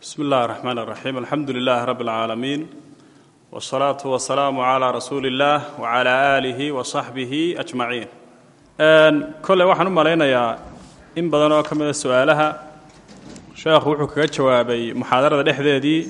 bsmi اllahi الرحmn الرaxيim alxamdu lilah rab اlcaalamiin wالsalaaةu wasalaamu عlى rasuuli اllah wعlى آlih وصaxbihi أجmaciin koley waxaan u malaynayaa in badan oo ka mida su-aalaha sheekhu wuxuu kaga jawaabay muxaadarada dhexdeedii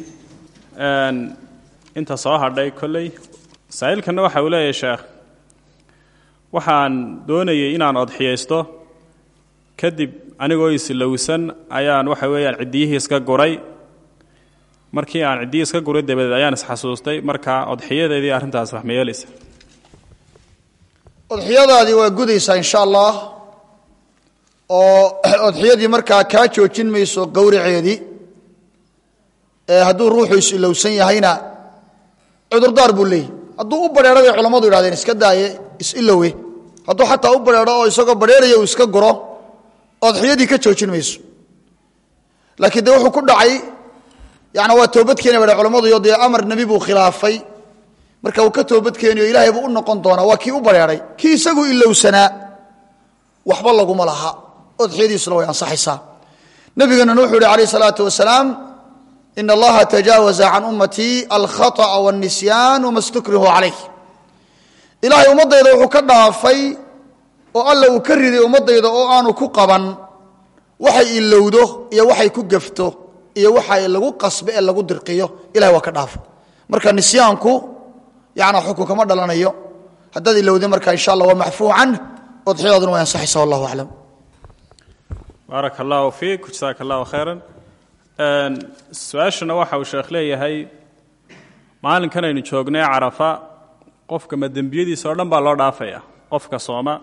inta soo hadhay kolley masaa'ilkanna waxa uu leeyahay sheekh waxaan doonayay inaan odxiyaysto kadib anigoo isilowsan ayaan waxa weeyaan ciddiyihii iska guray markii aan ciddiyii iska guray dabadeed ayaan isxasuustay marka odxiyadeedii arrintaas wax ma yeelaysa odxiyadaadii waa gudaysaa insha allah oo odxiyadii markaa kaa joojin mayso gowraceedii ee hadduu ruuxu is-ilowsan yahayna cudurdaar buu leeyahy hadduu u badheero bay culammadu yidhahdeen iska daaye is-ilowe hadduu xataa u badheero oo isagoo badheeraya uu iska guro odxiyadii ka joojin mayso laakiin dee wuxuu ku dhacay yana waa toobadkeena ba culammaduyo dee amar nebi buu khilaafay marka uu ka toobadkeeniyo ilaahay buu u noqon doonaa waa kii u bareeray kii isagu ilowsanaa waxba laguma laha odxiyadiisuna way ansaxaysaa nebigeenuna wuxuu yihi alayh salaatu wasalaam ina allaha tajaawaza can ummatii alkhaطأa wاlnisyaan wama stukrihu calayh ilaahay ummaddayda wuxuu ka dhaafay oo alla uu ka riday ummaddayda oo aanu ku qaban waxay ilowdo iyo waxay ku gefto iyo waxa lagu qasbe ee lagu dirqiyo ilahay waa ka dhaafa marka nisyaanku yana xukun kama dhalanayo haddaad ilowda marka insha allah waa macfuu can odxiyadaaduna way ansaxaysa wallahu aclam baaraka allahu fiik jasaaka allahu khayran su-aashana waxa uu sheekh leeyahay maalinkan aynu joognay carafa qofka ma dembiyadiisa oo dhan baa loo dhaafaya qofka sooma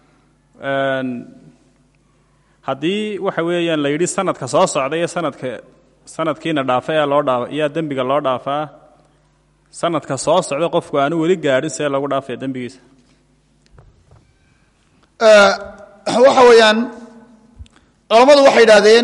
haddii waxa weeyaan la yidhi sanadka soo socda iyo sanadka sanadkiina dhaafa ee loo dhaaf iyaa dembiga loo dhaafaa sanadka soo socda qofku aanu weli gaadhin see lagu dhaafaya dembigiisa waxa weeyaan culammadu waxay idhahdeen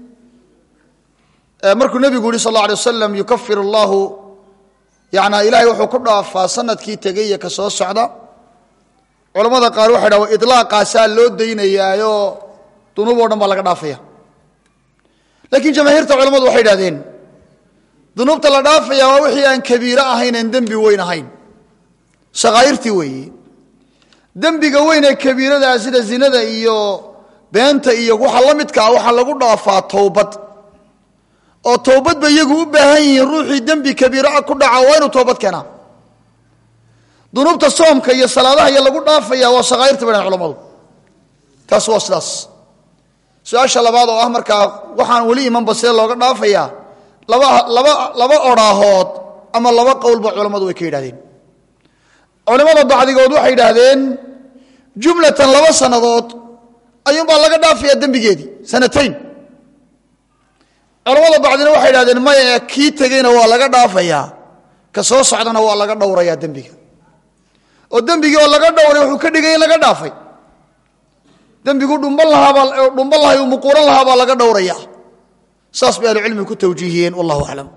markuu nebigu yihi sal اlla alay wasalam yukafir allahu yana ilahay wuxuu ku dhaafaa sanadkii tegey iyo ka soo socda culamada qaar waxay dhaha ilaaqaasaa loo daynayaayo dunuub o dhan baa laga dhaafaya laakiin jamaahiirta culamadu waxay idhahdeen dunuubta la dhaafaya waa wixii aan kabiiro ahayn aan dembi weyn ahayn shaqaa'irtii weeye dembiga weyn ee kabiiradaa sida zinada iyo beenta iyo waxa la midka ah waxaa lagu dhaafaa towbad oo towbad ba iyagu u baahan yihiin ruuxii dembi kabiiraa ku dhaca waa inuu toobad keenaa dunuubta soomka iyo salaadaha iyo lagu dhaafaya waa shaqaa'irta bay dhahan culamadu taas waa sidaas su-aasha labaad oo ah markaa waxaan weli imanba see looga dhaafayaa laba laba laba odhaahood ama laba qowlba culammadu way ka yidhahdeen culimmada bacdigood waxay yidhaahdeen jumlatan laba sannadood ayuunbaa laga dhaafayaa dembigeedii sanatayn culamada bacdina waxay yidhahdeen maya ee kii tegeyna waa laga dhaafayaa ka soo socdana waa laga dhowrayaa dembiga oo dembigii oo laga dhowray wuxuu ka dhigay in laga dhaafay dembigu dhumban lahaabaa dhumban lahay uu muquuran lahaa baa laga dhowraya saas bay ahlucilmigu ku tawjiihiyeen wallahu aclam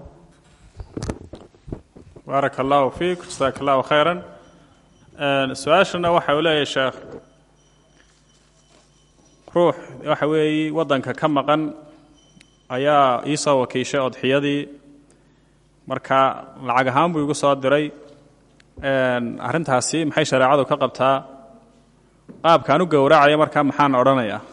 baaraka allahu fiik jasaaka allahu khayran su-aashana waxa uu leeyahay sheekh ruux waxa weeye waddanka ka maqan ayaa iisoo wakiishay odxiyadii marka lacag ahaan buu igu soo diray arrintaasi maxay shareecadu ka qabtaa qaabkaan u gowracaya markaa maxaan odhanayaa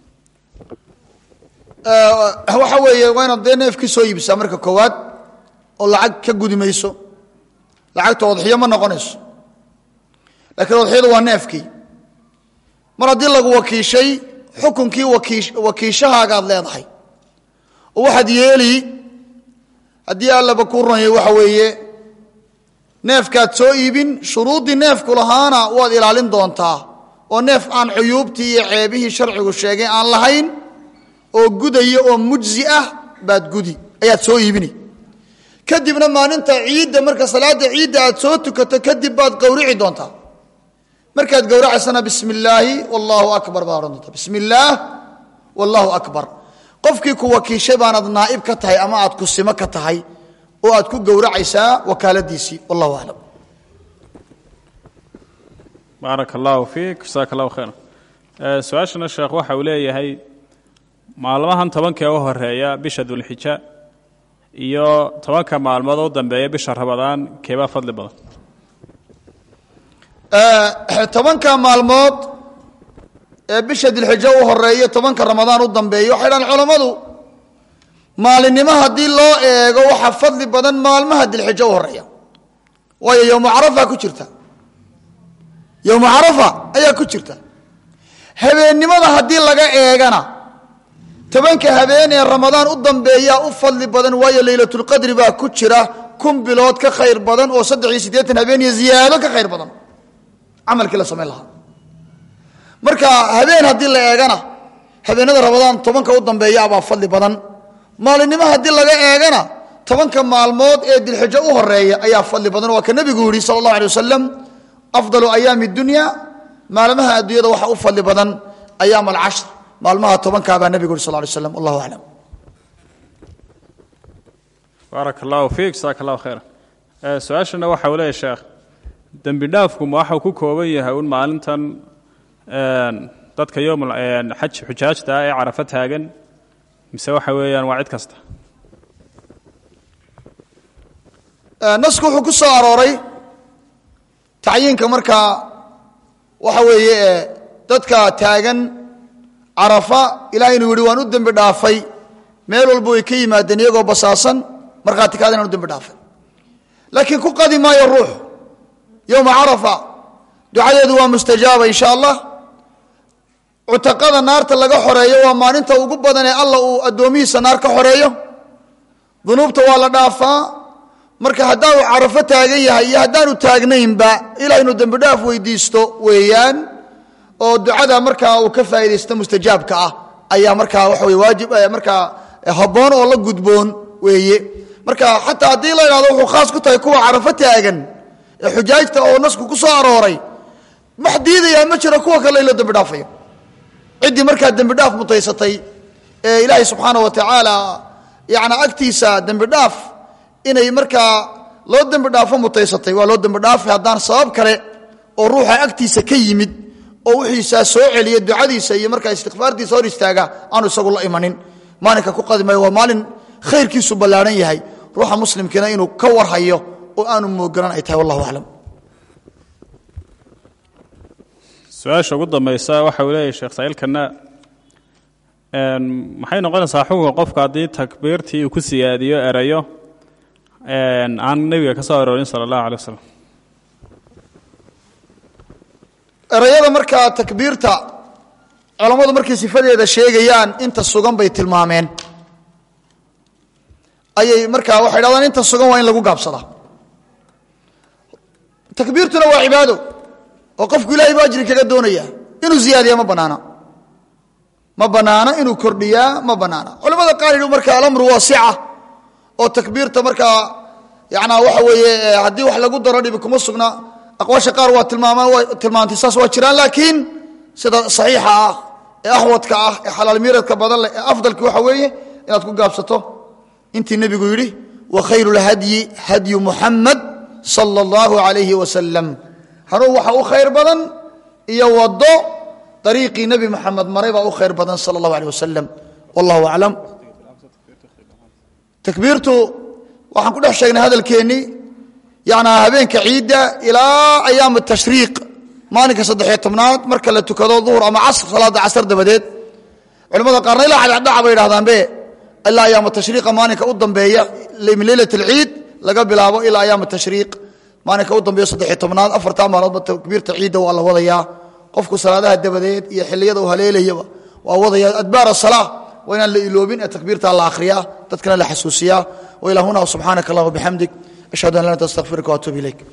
waxa weeye waa inaad dee neefkii soo iibsaa marka koowaad oo lacag ka gudi mayso lacagta odxiyo ma noqonayso laakiin odxiyadu waa neefkii mar haddii lagu wakiishay xukunkii wakiish wakiishahaagaad leedahay oo waxaad yeeli haddii allaba kuu ronyay waxa weeye neefkaad soo iibin shuruuddii neefku lahaana waad ilaalin doontaa oo neef aan cuyuubtii iyo ceebihii sharcigu sheegay aan lahayn oo gudaya oo mujzi ah baad gudi ayaad soo iibini kadibna maalinta ciidda marka salaada ciidda aad soo tukato kadib baad gowrici doontaa markaad gowracaysana bismi illaahi wallaahu akbar baad odhan doontaa bismi illaah wallaahu akbar qofkii ku wakiishay baanaad naa'ib ka tahay ama aad kusimo ka tahay oo aad ku gowracaysaa wakaaladiisii wallahu aclam baaraka allahu fiik jasaaka allahu khayran su-aashana sheekh waxa uu leeyahay maalmahan tobankee u horeeya bisha dulxija iyo tobanka maalmood oo u dambeeya bisha rabadaan keebaa fadli badan tobanka maalmood ee bisha dilxijo u horeeyo tobanka ramadaan u dambeeyo waxay dhahan culammadu maalinimo haddii loo eego waxaa fadli badan maalmaha dilxijo u horeeya waayo yowmu carafa ku jirta yowmu carafa ayaa ku jirta habeennimada haddii laga eegana tobanka habeen ee ramadaan u dambeeyaa u fadli badan waayo leylatulqadri baa ku jira kun bilood ka khayr badan oo saddex iyo siddeetan habeen iyo ziyaado ka khayr badan camalkii la samayn lahaa marka habeen haddii la eegana habeenada ramadaan tobanka u dambeeyaabaa fadli badan maalinimo haddii laga eegana tobanka maalmood ee dilxijo u horeeya ayaa fadli badan waa ka nebigu yihi sala allahu alay wasalam afdalu ayaami dunya maalmaha adduunyada waxaa u fadli badan ayaam alcashr maalmaha tobankaabaa nebigu yuri sal lay slam wallahu aclam baaraka allahu fiik jasaaka allahu khayra su-aashana waxa uu leeyahy sheekh dembi dhaafku ma waxau ku kooban yahay un maalintan dadka yowm xaj xujaajta ah ee carafo taagan mise waxa weeyaan waa cid kasta nasku wuxuu ku soo arooray tacyiinka markaa waxa weeye dadka taagan carafa ilaah inuu yihi waan u dembi dhaafay meel walba way ka yimaadeen iyagoo basaasan markhaati kaada inaan u dembi dhaafay laakiin ku qadi maayo ruux yowma carafa ducadeedu waa mustajaaba insha allah cutaqada naarta laga xoreeyo waa maalinta ugu badan ee alla uu addoomihiisa naar ka xoreeyo dunuubta waa la dhaafaa marka haddaanu carafo taagan yahay iyo haddaanu taagnaynba ilah inuu dembi dhaaf weydiisto weeyaan oo ducada markaa uu ka faa'idaysto mustajaabka ah ayaa markaa waxa wey waajib markaa habboon oo la gudboon weeye marka xataa haddii la idhahdo wuxuu khaas ku tahay kuwa carafo taagan ee xujaajta oo nasku ku soo arooray wax diidayaa ma jiro kuwa kale in loo dembi dhaafayo ciddii markaa dembi dhaaf mutaysatay ee ilaahay subxaana wa tacaala yani agtiisa dembi dhaaf inay markaa loo dembi dhaafo mutaysatay waa loo dembi dhaafay haddaan sabab kale oo ruuxa agtiisa ka yimid oo wixiisaa soo celiya ducadiisa iyo markaa istikfaartiisa hor istaaga aanu isagu la imanin maalinka ku qadimayo waa maalin khayrkiisu ballaadhan yahay ruuxa muslimkiina inuu ka warhayo oo aanu mooganan ay tahay wallahu aclam su-aasha ugu dambaysa waxa uu leeyahy sheekh saaiilkana maxay noqonaysaa xukunka qofka haddii takbiirtii uu ku siyaadiyo erayo aan nebiga ka soo aroorin sala allahu alay wasalam erayada markaa takbiirta culammadu markay sifadeeda sheegayaan inta sugan bay tilmaameen ayay markaa waxay dhahdaan inta sugan waa in lagu gaabsadaa takbiirtuna waa cibaado oo qofku ilahay bu ajri kaga doonaya inuu ziyaadiya ma banaana ma banaana inuu kordhiyaa ma banaana culamada qaar yidhi marka alamru waasica oo takbiirta markaa yanaa waxa weeye haddii wax lagu daro dhibi kuma sugna aqwaasha qaar waa tilmaamaan waa tilmaantay saas waa jiraan laakiin sida saxiixa ah ee axwadka ah ee xalaal miiradka badan leh ee afdalki waxa weeye inaad ku gaabsato intii nebigu yidhi wa khayru lhadyi hadyu muxamed sala allahu alayhi wasalam hanuun waxa u khayr badan iyo wado ariiqii nebi moxamed maray baa u khayr badan sala allahu aleh wasalam wallahu aclam takbiirtu waxaan ku dhex sheegnay hadalkeennii yanaa habeenka ciidda ilaa ayaam tashriiq maalinka saddexiyo tobnaad marka la tukado duhur ama casr salaada casr dabadeed culamada qaarna ilaa cadcadhaca bay idhahdaanbe ilaa ayaam tashriiqa maalinka u dambeeya min leylat alciid laga bilaabo ilaa ayaam tashriiq maalinka u dambeeyo saddexiyo tobnaad afartaa maalmoodba takbiirta ciidda waa la wadayaa qofku salaadaha dabadeed iyo xiliyada u haleelayaba waa wadaya adbaar asalaa waa inaan la iloobin ee takbiirta la akhriyaa dadkana la xasuusiyaa wa ilaa huna subxaanaka allah wabixamdik ashhadu an laa anta astaqfiruka waatuub ilayk